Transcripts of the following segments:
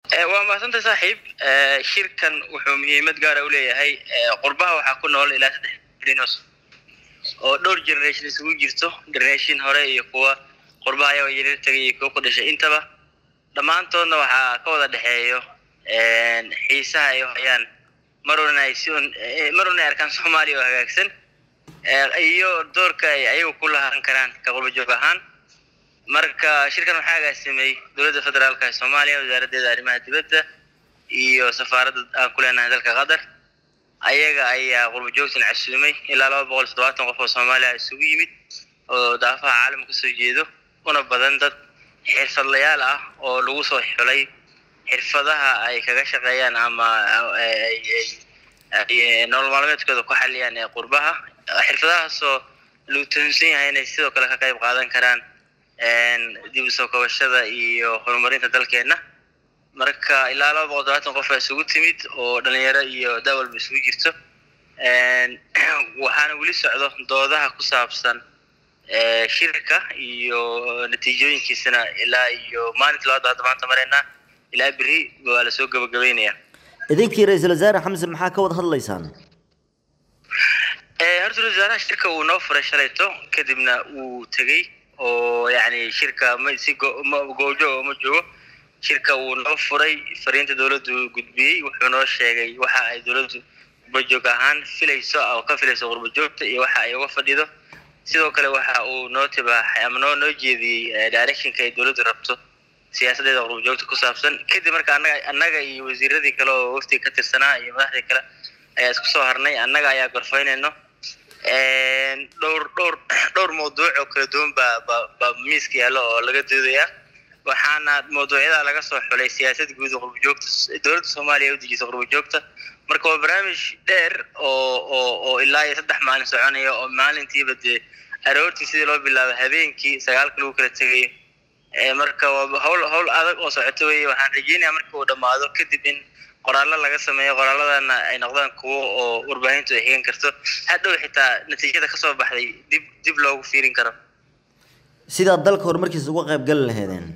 waa mahadsanta saaxiib shirkan wuxuu muhiimad gaara u leeyahay qurbaha waxaa ku nool ilaa saddex dinos oo dhowr generation isugu jirto generation hore iyo kuwa qurbaha ayago yaryar tagay iyo kuwa ku dhashay intaba dhammaantoodna waxaa ka wada dhexeeyo xiisaha ay hayaan maruna ay si maruna ay arkaan soomaaliya oo hagaagsan iyo doorka ay ayagu ku lahaan karaan ka qurba joog ahaan marka shirkan waxaa agaasimay dowladda federaalka ee soomaaliya wasaaraddeeda arrimaha dibadda iyo safaaradda aan ku leenahay dalka qatar ayaga ayaa qurba joogtan casuumay ilaa laba boqol toddobaatan qof oo soomaaliya isugu yimid oo daafaha caalamka kasoo jeedo una badan dad xirfadlayaal ah oo lagu soo xulay xirfadaha ay kaga shaqeeyaan ama nolol maalmeedkooda ku xaliyaan ee qurbaha xirfadahaasoo lagu tuhunsan yahay inay sidoo kale ka qayb qaadan karaan dib u soo kabashada iyo horumarinta dalkeenna marka ilaa laba boqol todobaatan qof baa isugu timid oo dhalinyaro iyo daawalba isugu jirto waxaana weli socdo doodaha ku saabsan shirka iyo natiijooyinkiisana ilaa iyo maalinta labaad hadda maanta maraynaa ilaa beri waa lasoo gabagabeynaya idinkii ra-iisul wasaare xamse maxaa ka wada hadlaysaan horta ra-isul wasaaraha shirka uu noo furay shalayto kadibna uu tegey oo yani shirka ma si goobjooga ma joogo shirka uu noo furay fariinta dowladdu gudbiyey wuxuu noo sheegay waxa ay dowladdu qurbajoog ahaan filayso oo ka filayso qurbajoogta iyo waxa ay uga fadhido sidoo kale waxa uu noo tibaaxay ama noo noo jeediyey directionka ay dowladdu rabto siyaasadeeda qurbajoogta ku saabsan kadib marka annaga annaga iyo wasiiradii kale oo waftiga ka tirsanaa iyo madaxdii kale ayaa isku soo harnay annaga ayaa gorfaynayno dhowr dhowr dhowr mawduuc oo kala duwan baa ba baa miiska yaallo oo laga doodayaa waxaana mawduucyada laga soo xulay siyaasad guud oo qurbajoogta dowladda soomaaliya u dejisa qurbajoogta marka waa barnaamij dheer oo oo oo ilaa iyo saddex maalin soconaya oo maalintiiba dee aroortii sidii loo bilaabo habeenkii sagaalka lagu kala tegayo marka waa hawl hawl adag oo socoto weye waxaan rajeynayaa marka uu dhammaado kadib in qoraallo laga sameeyo qoraalladana ay noqdaan kuwo oo warbaahintu ay xigan karto hadhow xitaa natiijada kasoo baxday dib dib loogu fiirin karo sidaad dalka horumarkiisa uga qayb gali laheedeen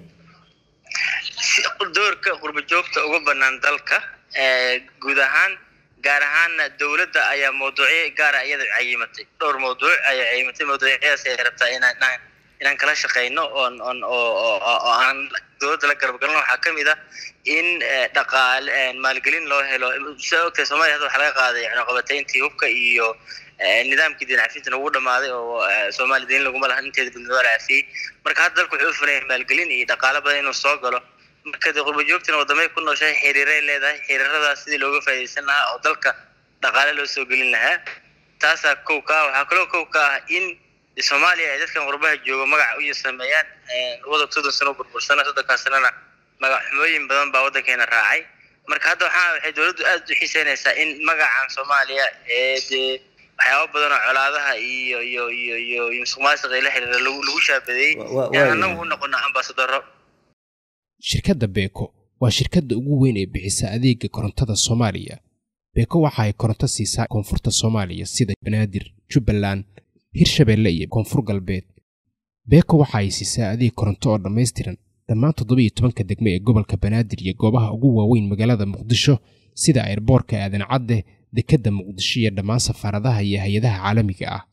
doorka qurba joogta uga banaan dalka guud ahaan gaar ahaanna dowladda ayaa mawduucyo gaara iyada cayimatay dhowr mawduuc ayaa cayimatay mawduucyadaas ay rabtaa inaan inaan kala shaqeyno oon on oo oo aan dowladda la garab galno waxaa kamid ah in dhaqaale maalgelin loo helo sidaa ogtahay soomaliya hadda waxaa laga qaaday cunaqabatayntii hubka iyo nidaamkii diin cafinta nagu dhamaaday oo soomaaliya diin laguma lahan inteeda gudnimo la cafiyey marka hadda dalku wuxuu u furan yahay maalgelin iyo dhaqaale badan inuu soo galo marka dee qurba joogtina wadamay ku nooshahay xiriiray leedahay xiriiradaas sidii looga faa'iidaysan lahaa oo dalka dhaqaale loo soo gelin lahaa taasaa kow ka ah waxaa kaloo kow ka ah in soomaaliya ay dadkan qurbaha joogo magac u sameeyaan waddanka soddon sano burbursana soddonkaas sanana magac xumooyin badan baa waddankeena raacay marka hadda waxaa waxay dowladdu aada u xiiseynaysaa in magacan soomaaliya ee dee waxyaaba badan oo colaadaha iyo iyo iyo iyo iyo musuq maasuqa ila xiriira lagu lagu shaabadeeyey inaan annagu u noqono ambasadaro shirkadda beeko waa shirkadda ugu weyn ee bixisa adeega korontada soomaaliya beeko waxa ay koronto siisaa koonfurta soomaaliya sida banaadir jubbaland hirshabeelle iyo koonfur galbeed beeko waxa ay siisaa adeeg koronto oo dhammaystiran dhammaan toddobiiyo tobanka degme ee gobolka banaadir iyo goobaha ugu waaweyn magaalada muqdisho sida airboorka aadan cadde dekedda muqdisho iyo dhammaan safaaradaha iyo hay-adaha caalamiga ah